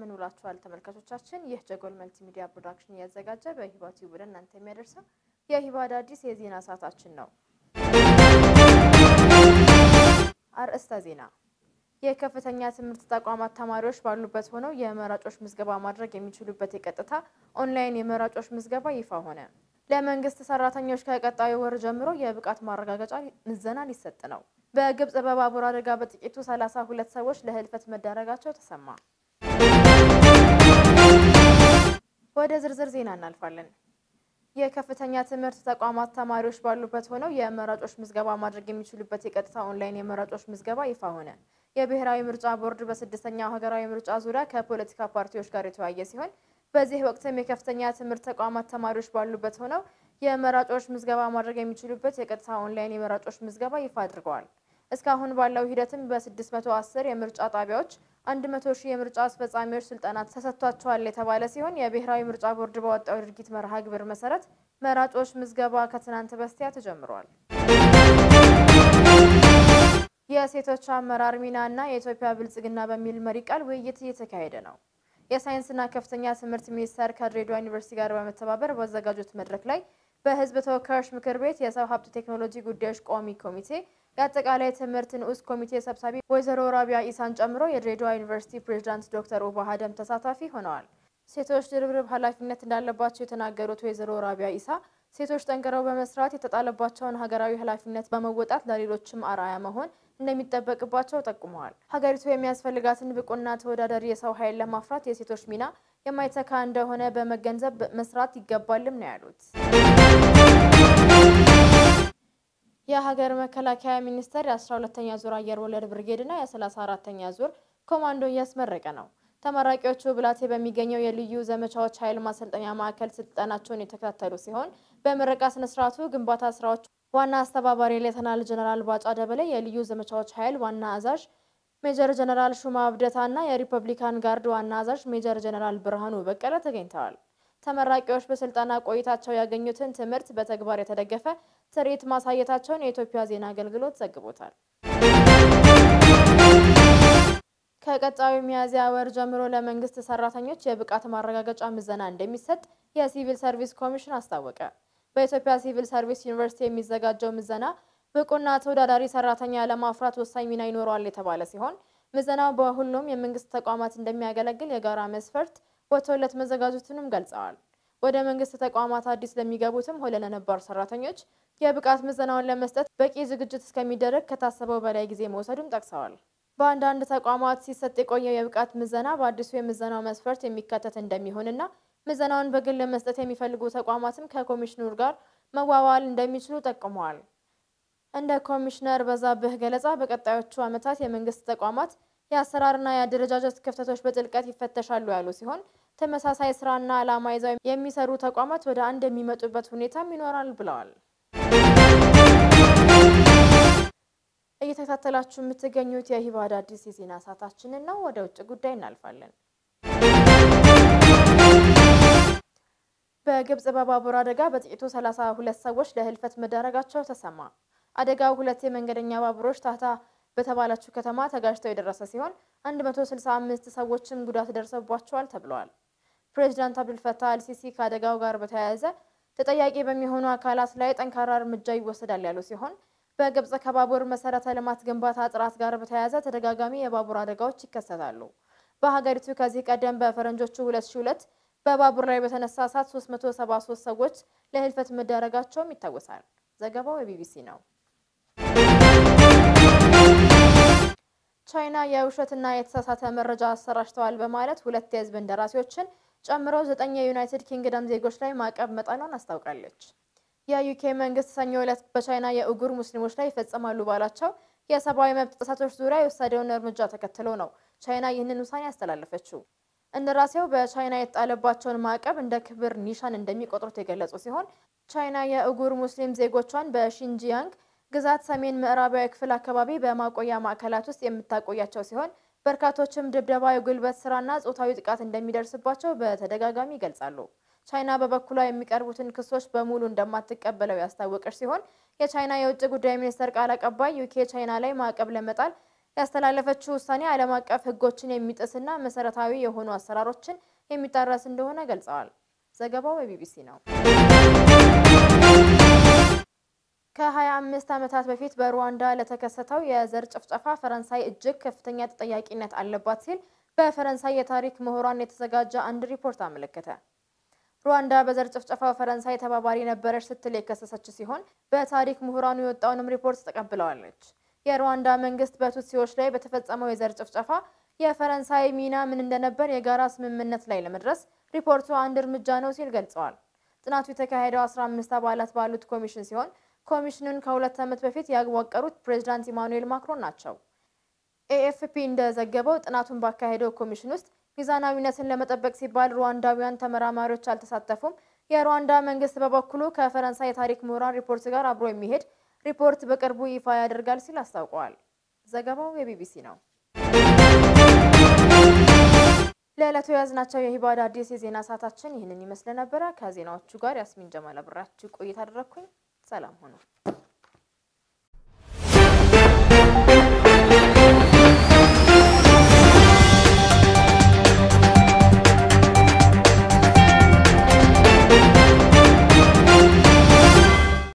እንደምን ውላችኋል ተመልካቾቻችን። ይህ ጀጎል መልቲ ሚዲያ ፕሮዳክሽን እያዘጋጀ በሂባ ቲዩብ ወደ እናንተ የሚያደርሰው የሂባ አዳዲስ የዜና ሰዓታችን ነው። አርዕስተ ዜና። የከፍተኛ ትምህርት ተቋማት ተማሪዎች ባሉበት ሆነው የመራጮች ምዝገባ ማድረግ የሚችሉበት የቀጥታ ኦንላይን የመራጮች ምዝገባ ይፋ ሆነ። ለመንግስት ሰራተኞች ከቀጣዩ ወር ጀምሮ የብቃት ማረጋገጫ ምዘና ሊሰጥ ነው። በግብጽ በባቡር አደጋ በጥቂቱ ሰላሳ ሁለት ሰዎች ለህልፈት መዳረጋቸው ተሰማ። ወደ ዝርዝር ዜና እናልፋለን። የከፍተኛ ትምህርት ተቋማት ተማሪዎች ባሉበት ሆነው የመራጮች ምዝገባ ማድረግ የሚችሉበት የቀጥታ ኦንላይን የመራጮች ምዝገባ ይፋ ሆነ። የብሔራዊ ምርጫ ቦርድ በስድስተኛው ሀገራዊ ምርጫ ዙሪያ ከፖለቲካ ፓርቲዎች ጋር የተወያየ ሲሆን በዚህ ወቅትም የከፍተኛ ትምህርት ተቋማት ተማሪዎች ባሉበት ሆነው የመራጮች ምዝገባ ማድረግ የሚችሉበት የቀጥታ ኦንላይን የመራጮች ምዝገባ ይፋ አድርገዋል። እስካሁን ባለው ሂደትም በ610 የምርጫ ጣቢያዎች 100 ሺህ የምርጫ አስፈጻሚዎች ስልጠና ተሰጥቷቸዋል የተባለ ሲሆን የብሔራዊ ምርጫ ቦርድ ባወጣው ድርጊት መርሃ ግብር መሰረት መራጮች ምዝገባ ከትናንት በስቲያ ተጀምሯል። የሴቶች አመራር ሚና እና የኢትዮጵያ ብልጽግና በሚል መሪ ቃል ውይይት እየተካሄደ ነው። የሳይንስና ከፍተኛ ትምህርት ሚኒስቴር ከድሬዳዋ ዩኒቨርሲቲ ጋር በመተባበር ባዘጋጁት መድረክ ላይ በሕዝብ ተወካዮች ምክር ቤት የሰው ሀብት ቴክኖሎጂ ጉዳዮች ቋሚ ኮሚቴ የአጠቃላይ ትምህርት ንዑስ ኮሚቴ ሰብሳቢ ወይዘሮ ራቢያ ኢሳን ጨምሮ የድሬዳዋ ዩኒቨርሲቲ ፕሬዝዳንት ዶክተር ኡባ ሀደም ተሳታፊ ሆነዋል። ሴቶች ድርብርብ ኃላፊነት እንዳለባቸው የተናገሩት ወይዘሮ ራቢያ ኢሳ ሴቶች ጠንክረው በመስራት የተጣለባቸውን ሀገራዊ ኃላፊነት በመወጣት ለሌሎችም አርአያ መሆን እንደሚጠበቅባቸው ጠቁመዋል። ሀገሪቱ የሚያስፈልጋትን ብቁና ተወዳዳሪ የሰው ኃይል ለማፍራት የሴቶች ሚና የማይተካ እንደሆነ በመገንዘብ መስራት ይገባልም ነው ያሉት። የሀገር መከላከያ ሚኒስቴር የ12ተኛ ዙር አየር ወለድ ብርጌድና የ34ተኛ ዙር ኮማንዶ እያስመረቀ ነው። ተመራቂዎቹ ብላቴ በሚገኘው የልዩ ዘመቻዎች ኃይል ማሰልጠኛ ማዕከል ስልጠናቸውን የተከታተሉ ሲሆን በምረቃ ስነስርዓቱ ግንባታ ስራዎች ዋና አስተባባሪ ሌተናል ጀነራል ባጫ ደበሌ፣ የልዩ ዘመቻዎች ኃይል ዋና አዛዥ ሜጀር ጀነራል ሹማ አብደታ እና የሪፐብሊካን ጋርድ ዋና አዛዥ ሜጀር ጀነራል ብርሃኑ በቀለ ተገኝተዋል። ተመራቂዎች በስልጠና ቆይታቸው ያገኙትን ትምህርት በተግባር የተደገፈ ትርኢት ማሳየታቸውን የኢትዮጵያ ዜና አገልግሎት ዘግቦታል። ከቀጣዩ ሚያዝያ ወር ጀምሮ ለመንግስት ሰራተኞች የብቃት ማረጋገጫ ምዘና እንደሚሰጥ የሲቪል ሰርቪስ ኮሚሽን አስታወቀ። በኢትዮጵያ ሲቪል ሰርቪስ ዩኒቨርሲቲ የሚዘጋጀው ምዘና ብቁና ተወዳዳሪ ሰራተኛ ለማፍራት ወሳኝ ሚና ይኖረዋል የተባለ ሲሆን ምዘናው በሁሉም የመንግስት ተቋማት እንደሚያገለግል የጋራ መስፈርት ወጥቶለት መዘጋጀቱንም ገልጸዋል። ወደ መንግስት ተቋማት አዲስ ለሚገቡትም ሆነ ለነባር ሰራተኞች የብቃት ምዘናውን ለመስጠት በቂ ዝግጅት እስከሚደረግ ከታሰበው በላይ ጊዜ መውሰዱን ጠቅሰዋል። በአንዳንድ ተቋማት ሲሰጥ የቆየው የብቃት ምዘና በአዲሱ የምዘናው መስፈርት የሚካተት እንደሚሆንና ምዘናውን በግል ለመስጠት የሚፈልጉ ተቋማትም ከኮሚሽነሩ ጋር መዋዋል እንደሚችሉ ጠቁመዋል። እንደ ኮሚሽነር በዛብህ ገለጻ በቀጣዮቹ ዓመታት የመንግስት ተቋማት የአሰራርና የአደረጃጀት ክፍተቶች በጥልቀት ይፈተሻሉ ያሉ ሲሆን ተመሳሳይ ስራና ዓላማ ይዘው የሚሰሩ ተቋማት ወደ አንድ የሚመጡበት ሁኔታም ይኖራል ብለዋል። እየተከታተላችሁ የምትገኙት የሂባ አዳዲስ የዜና ሰዓታችንን ነው። ወደ ውጭ ጉዳይ እናልፋለን። በግብጽ በባቡር አደጋ በጥቂቱ ሰላሳ ሁለት ሰዎች ለህልፈት መዳረጋቸው ተሰማ። አደጋው ሁለት የመንገደኛ ባቡሮች ታህታ በተባለችው ከተማ ተጋጅተው የደረሰ ሲሆን 165 ሰዎችም ጉዳት ደርሰባቸዋል ተብለዋል። ፕሬዚዳንት አብዱልፈታህ አልሲሲ ከአደጋው ጋር በተያያዘ ተጠያቂ በሚሆኑ አካላት ላይ ጠንካራ እርምጃ ይወሰዳል ያሉ ሲሆን በግብጽ ከባቡር መሰረተ ልማት ግንባታ ጥራት ጋር በተያያዘ ተደጋጋሚ የባቡር አደጋዎች ይከሰታሉ። በሀገሪቱ ከዚህ ቀደም በፈረንጆቹ 2002 በባቡር ላይ በተነሳ እሳት 373 ሰዎች ለህልፈት መዳረጋቸውም ይታወሳል። ዘገባው የቢቢሲ ነው። ቻይና የውሸትና የተሳሳተ መረጃ አሰራጭተዋል በማለት ሁለት የህዝብ እንደራሴዎችን ጨምሮ ዘጠኝ የዩናይትድ ኪንግደም ዜጎች ላይ ማዕቀብ መጣሏን አስታውቃለች። የዩኬ መንግስት ሰኞ ዕለት በቻይና የኡጉር ሙስሊሞች ላይ ይፈጸማሉ ባላቸው የሰብአዊ መብት ጥሰቶች ዙሪያ የወሰደውን እርምጃ ተከትሎ ነው ቻይና ይህንን ውሳኔ ያስተላለፈችው። እንደራሴው በቻይና የተጣለባቸውን ማዕቀብ እንደ ክብር ኒሻን እንደሚቆጥሩት የገለጹ ሲሆን ቻይና የኡጉር ሙስሊም ዜጎቿን በሺንጂያንግ ግዛት ሰሜን ምዕራባዊ ክፍል አካባቢ በማቆያ ማዕከላት ውስጥ የምታቆያቸው ሲሆን በርካቶችም ድብደባ፣ የጉልበት ስራና ጾታዊ ጥቃት እንደሚደርስባቸው በተደጋጋሚ ይገልጻሉ። ቻይና በበኩሏ የሚቀርቡትን ክሶች በሙሉ እንደማትቀበለው ያስታወቀች ሲሆን የቻይና የውጭ ጉዳይ ሚኒስቴር ቃል አቀባይ ዩኬ ቻይና ላይ ማዕቀብ ለመጣል ያስተላለፈችው ውሳኔ ዓለም አቀፍ ሕጎችን የሚጥስና መሰረታዊ የሆኑ አሰራሮችን የሚጣረስ እንደሆነ ገልጸዋል። ዘገባው የቢቢሲ ነው። ከ25 ዓመታት በፊት በሩዋንዳ ለተከሰተው የዘር ጭፍጨፋ ፈረንሳይ እጅግ ከፍተኛ ተጠያቂነት አለባት ሲል በፈረንሳይ የታሪክ ምሁራን የተዘጋጀ አንድ ሪፖርት አመለከተ። ሩዋንዳ በዘር ጭፍጨፋው ፈረንሳይ ተባባሪ ነበረች ስትል የከሰሰች ሲሆን በታሪክ ምሁራኑ የወጣውንም ሪፖርት ተቀብለዋለች። የሩዋንዳ መንግስት በቱትሲዎች ላይ በተፈጸመው የዘር ጭፍጨፋ የፈረንሳይ ሚና ምን እንደነበር የጋራ ስምምነት ላይ ለመድረስ ሪፖርቱ አንድ እርምጃ ነው ሲል ገልጸዋል። ጥናቱ የተካሄደው 15 አባላት ባሉት ኮሚሽን ሲሆን ኮሚሽኑን ከሁለት ዓመት በፊት ያዋቀሩት ፕሬዚዳንት ኢማኑኤል ማክሮን ናቸው። ኤኤፍፒ እንደዘገበው ጥናቱን ባካሄደው ኮሚሽን ውስጥ ሚዛናዊነትን ለመጠበቅ ሲባል ሩዋንዳውያን ተመራማሪዎች አልተሳተፉም። የሩዋንዳ መንግስት በበኩሉ ከፈረንሳይ የታሪክ ምሁራን ሪፖርት ጋር አብሮ የሚሄድ ሪፖርት በቅርቡ ይፋ ያደርጋል ሲል አስታውቀዋል። ዘገባው የቢቢሲ ነው። ለዕለቱ የያዝናቸው የሂባድ አዲስ የዜና ሰዓታችን ይህንን ይመስል ነበረ። ከዜናዎቹ ጋር ያስሚን ጀማል አብራችሁ ቆይታ አደረግኩኝ። ሰላም ሆኑ።